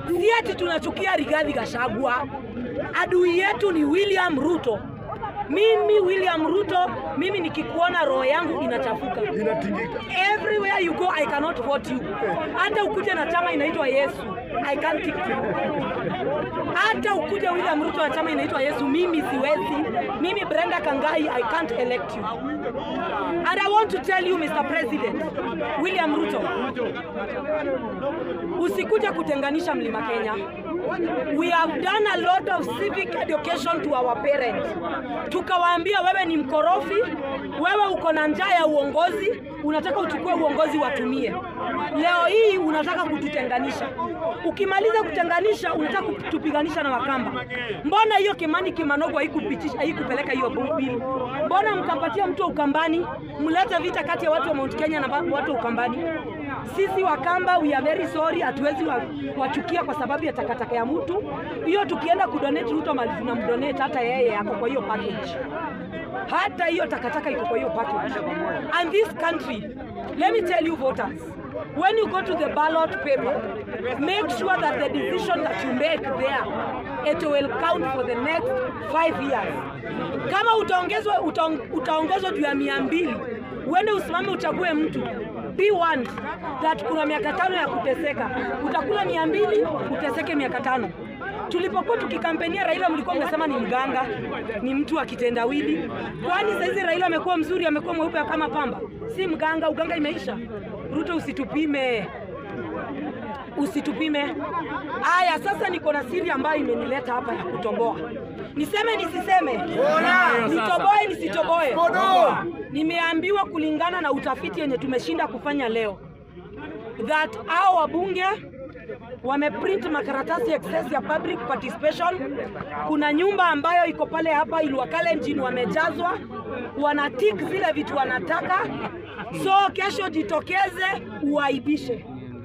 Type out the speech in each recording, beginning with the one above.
Si ati tunachukia Rigathi Gachagua, adui yetu ni William Ruto. Mimi William Ruto, mimi nikikuona roho yangu inachafuka. Inatingika. Everywhere you go I cannot vote you. Hata ukuje na chama inaitwa Yesu, I can't tick you. Hata ukuje William Ruto na chama inaitwa Yesu, mimi siwezi. Mimi Brenda Kangai, I can't elect you. And I want to tell you Mr. President, William Ruto, usikuje kutenganisha Mlima Kenya. We have done a lot of civic education to our parents. Tukawaambia wewe ni mkorofi, wewe uko na njaa ya uongozi, unataka uchukue uongozi watumie. Leo hii unataka kututenganisha. Ukimaliza kutenganisha, unataka kutupiganisha na Wakamba. Mbona hiyo Kimani Kimanogo haikupitisha haikupeleka hiyo bili? Mbona mkapatia mtu wa Ukambani, mlete vita kati ya watu wa Mount Kenya na watu wa Ukambani? Sisi Wakamba we are very sorry, hatuwezi wa- wachukia kwa sababu ya takataka ya mtu hiyo. Tukienda kudonate Ruto mali tunamdonate, hata yeye ako kwa hiyo package, hata hiyo takataka iko kwa hiyo package. And this country, let me tell you voters, when you go to the ballot paper, make sure that the decision that you make there it will count for the next five years. Kama utaongezwa utaong- utaongezwa juu ya mia mbili uende usimame uchague mtu be warned that kuna miaka tano ya kuteseka. Utakula mia mbili uteseke miaka tano. Tulipokuwa tukikampenia Raila, mlikuwa mnasema ni mganga, ni mtu wa kitendawili. Kwani saizi Raila amekuwa mzuri, amekuwa mweupe kama pamba? Si mganga, uganga imeisha. Ruto, usitupime usitupime. Aya, sasa niko na siri ambayo imenileta hapa ya kutoboa. Niseme nisiseme? Nitoboe nisitoboe? Nimeambiwa kulingana na utafiti yenye tumeshinda kufanya leo that hao wabunge wameprint makaratasi excess ya public participation. Kuna nyumba ambayo iko pale hapa Ilwakalenjin wamejazwa, wanatik zile vitu wanataka, so kesho jitokeze uaibishe.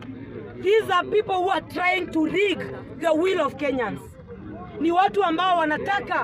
These are people who are trying to rig the will of Kenyans. Ni watu ambao wanataka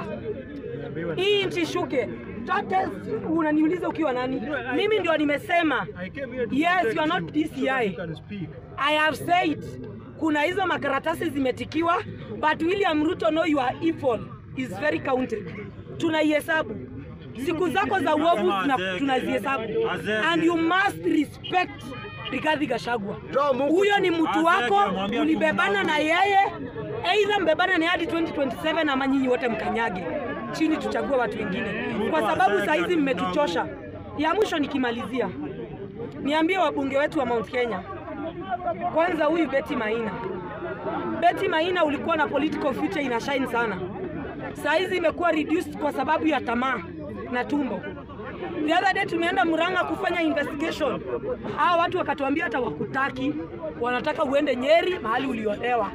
hii nchi shuke. Tate, unaniuliza ukiwa nani? Mimi ndio nimesema. Yes, you are not DCI. I have said kuna hizo makaratasi zimetikiwa, but William Ruto know you are evil is very counted. Tunaihesabu siku zako za uovu tuna- tunazihesabu, and you must respect Rigathi Gachagua. Huyo ni mtu wako, ulibebana na yeye, aidha mbebana na hadi 2027 ama nyinyi wote mkanyage chini, tuchague watu wengine, kwa sababu saa hizi mmetuchosha. Ya mwisho nikimalizia, niambie wabunge wetu wa Mount Kenya, kwanza huyu Betty Maina. Betty Maina ulikuwa na political future ina shine sana, saa hizi imekuwa reduced kwa sababu ya tamaa na tumbo. The other day tumeenda Murang'a kufanya investigation, hao watu wakatuambia hata wakutaki, wanataka uende Nyeri mahali uliolewa.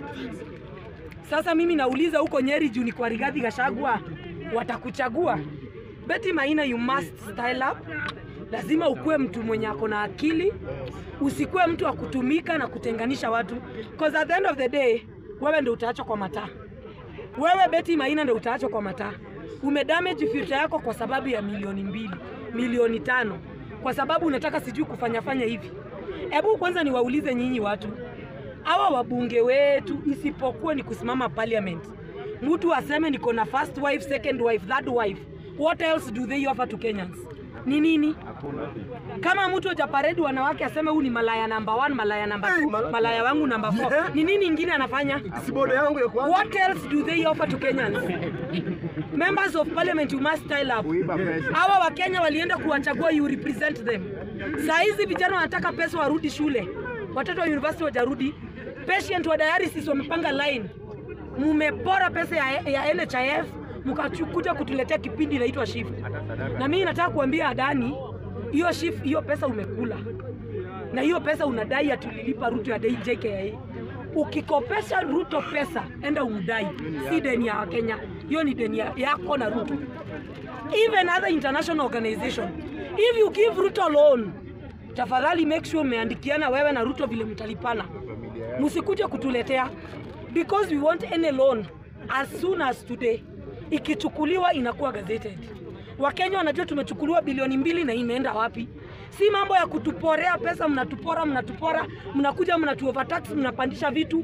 Sasa mimi nauliza huko Nyeri juu ni kwa Rigathi Gachagua watakuchagua? Betty Maina, you must style up. Lazima ukuwe mtu mwenye ako na akili, usikuwe mtu wa kutumika na kutenganisha watu, cause at the end of the day wewe ndio utaachwa kwa mataa. Wewe Betty Maina ndio utaachwa kwa mataa. Umedamage future yako kwa sababu ya milioni mbili, milioni tano, kwa sababu unataka sijui kufanya fanya hivi. Hebu kwanza niwaulize nyinyi watu hawa wabunge wetu, isipokuwa ni kusimama parliament, mtu aseme niko na first wife, second wife, third wife, what else do they offer to Kenyans? Ni nini? Kama mtu hajaparedi wanawake aseme huu ni malaya number one, malaya number two, malaya wangu number four, ni nini ingine anafanya? Sibodo yangu ya kwanza. What else do they offer to Kenyans? Members of parliament you must style up. Hawa Wakenya walienda kuwachagua, you represent them. Saa hizi vijana wanataka pesa warudi shule, watoto wa university wajarudi, patient wa dialysis wamepanga line. Mumepora pesa ya, ya NHIF mkakuja kutuletea kipindi inaitwa shift, na mimi nataka kuambia Adani, hiyo shift, hiyo pesa umekula na hiyo pesa unadai atulilipa Ruto ya dai JKIA. Ukikopesha Ruto pesa, enda umdai, si deni ya Kenya, hiyo ni deni ya- yako na Ruto. Even other international organization, if you give Ruto loan, tafadhali make sure umeandikiana wewe na Ruto vile mtalipana, msikuje kutuletea because we want any loan as soon as today. Ikichukuliwa inakuwa gazetted. Wakenya wanajua tumechukuliwa bilioni mbili na imeenda wapi. Si mambo ya kutuporea pesa, mnatupora mnatupora, mnakuja mnatu overtax, mnapandisha vitu.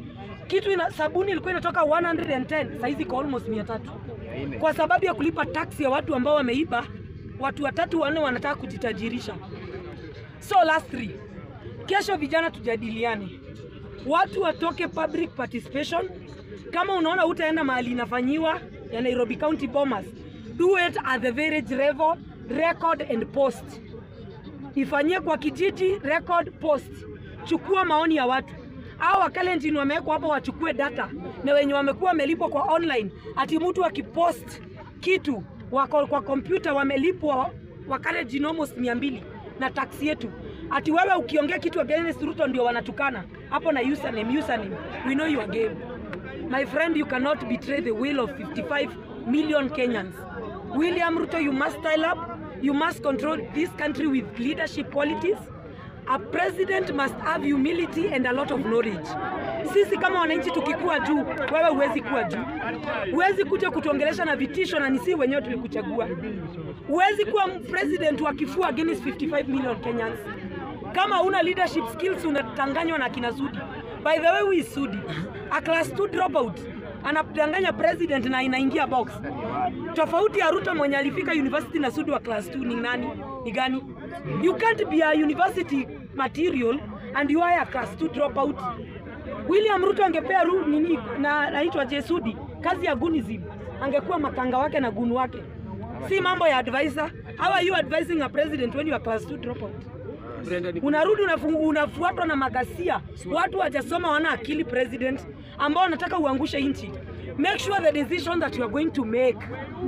kitu ina, sabuni ilikuwa inatoka 110 saizi iko almost 300 kwa sababu ya kulipa tax ya watu ambao wameiba. Watu watatu wanne wanataka kujitajirisha. So last three, kesho vijana tujadiliane, watu watoke public participation. Kama unaona utaenda mahali inafanyiwa ya Nairobi County Bomas, do it at the village level, record and post. Ifanyie kwa kijiji, record, post. Chukua maoni ya watu au wakalenjin wamewekwa hapo, wachukue data na wenye wamekuwa wamelipwa kwa online, ati mtu akipost kitu wako kwa kompyuta wamelipwa wakalenjin almost mia mbili na taksi yetu, ati wewe ukiongea kitu against Ruto ndio wanatukana hapo na username, username. We know your game. My friend, you cannot betray the will of 55 million Kenyans. William Ruto, you must style up. You must control this country with leadership qualities. A president must have humility and a lot of knowledge. Sisi kama wananchi tukikuwa juu, wewe huwezi kuwa juu. Huwezi kuja kutuongelesha na vitisho na nisi wenyewe tulikuchagua. Huwezi kuwa president wa kifua against 55 million Kenyans. Kama una leadership skills unatanganywa na kina Sudi. By the way, who is Sudi? A class 2 dropout anadanganya president na inaingia box. Tofauti ya Ruto mwenye alifika university na Sudi wa class 2 ni nani? Ni gani? You can't be a university material and you are a class 2 dropout. William Ruto angepea ru, nini na naitwa Jesudi kazi ya gunism, angekuwa makanga wake na gunu wake, si mambo ya advisor. How are you advising a president when you are class 2 dropout? Unarudi unafu- unafuatwa na magasia, watu wajasoma, wana akili president, ambao wanataka uangushe nchi. Make sure the decision that you are going to make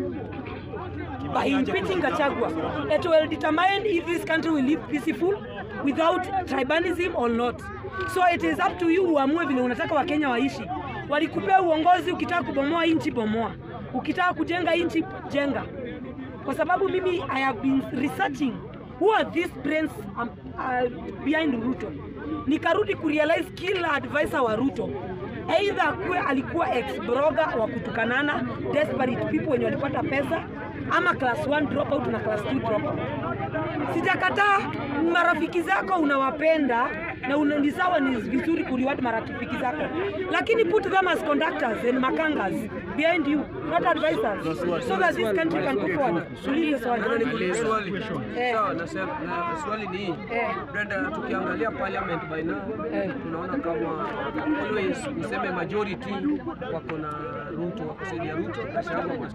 by impeaching Gachagua, it will determine if this country will live peaceful without tribalism or not. So it is up to you uamue vile unataka Wakenya waishi. Walikupea uongozi, ukitaka kubomoa nchi bomoa, ukitaka kujenga nchi jenga, kwa sababu mimi I have been researching who are these brains um, uh, behind Ruto. Nikarudi kurealize kila advisor wa Ruto either akuwe alikuwa ex broga wa kutukanana desperate people wenye walipata pesa ama class 1 dropout na class 2 dropout. Sijakataa marafiki zako unawapenda na una- ni sawa, ni vizuri kuliwadi marafiki zako, lakini put them as conductors and makangas behind you, not advisors, so that this country can go forward. Tulize swali. Swali. Eh. Sawa, nasema na swali ni hii. Eh. Brenda, tukiangalia parliament by now Eh. tunaona kama always useme majority wako na Ruto, wako saidi ya Ruto, Gachagua must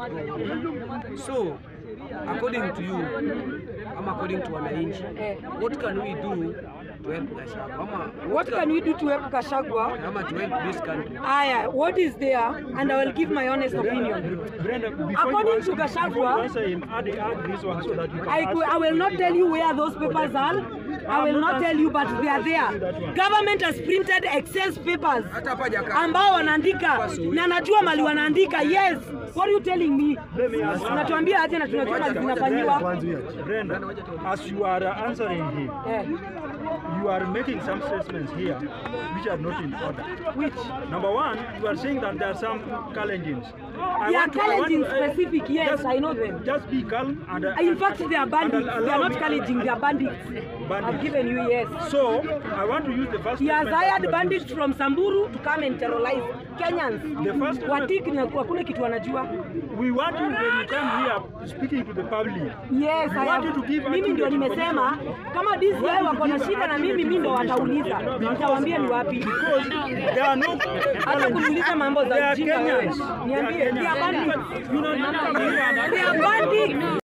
go. So according to you ama according to wananchi, Eh. what can we do to help Gachagua ama What can we do to help Gachagua? ama to help this country? Aya, what is there? And I will give my honest opinion. Brenda, before According you answer, to Gachagua- before you answer him, add, add this one so that you can I, ask. cou- I will not tell you where those papers are. I will not tell you, but they are there. Government has printed excess papers Hata hapa jaka. ambao wanaandika na najua mali wanaandika. Yes, what are you telling me? Let me ask you. Unatuambia aje na tunajua mali zinafanyiwa. Brenda, as you are uh, answering him, Eh, you are making some statements here which are not in order. which? Number one, you are saying that there are some challenges. I They are want to- I want challenging to, uh, specific, yes, just- I know them. Just be calm and. uh, In fact, they are bandits. They are not me- challenging, they are bandits. I've Bandits. given you yes. So, I want to use the first He has statement that hired you are bandits using. from Samburu to come and terrorize Kenyans. The first Watiki na hakuna kitu wanajua. We want you when you come here speaking to the public. Yes, We I want have, you to give mimi ndio accurate nimesema kama DCI wako na shida na mimi, mimi ndo watauliza, nitawaambia ni wapi. Because there are no Hata kuniuliza mambo They za are ujinga wewe, Kenyans. They are niambie, they are Kenyans. bandits. You know, you come here and They are bandits.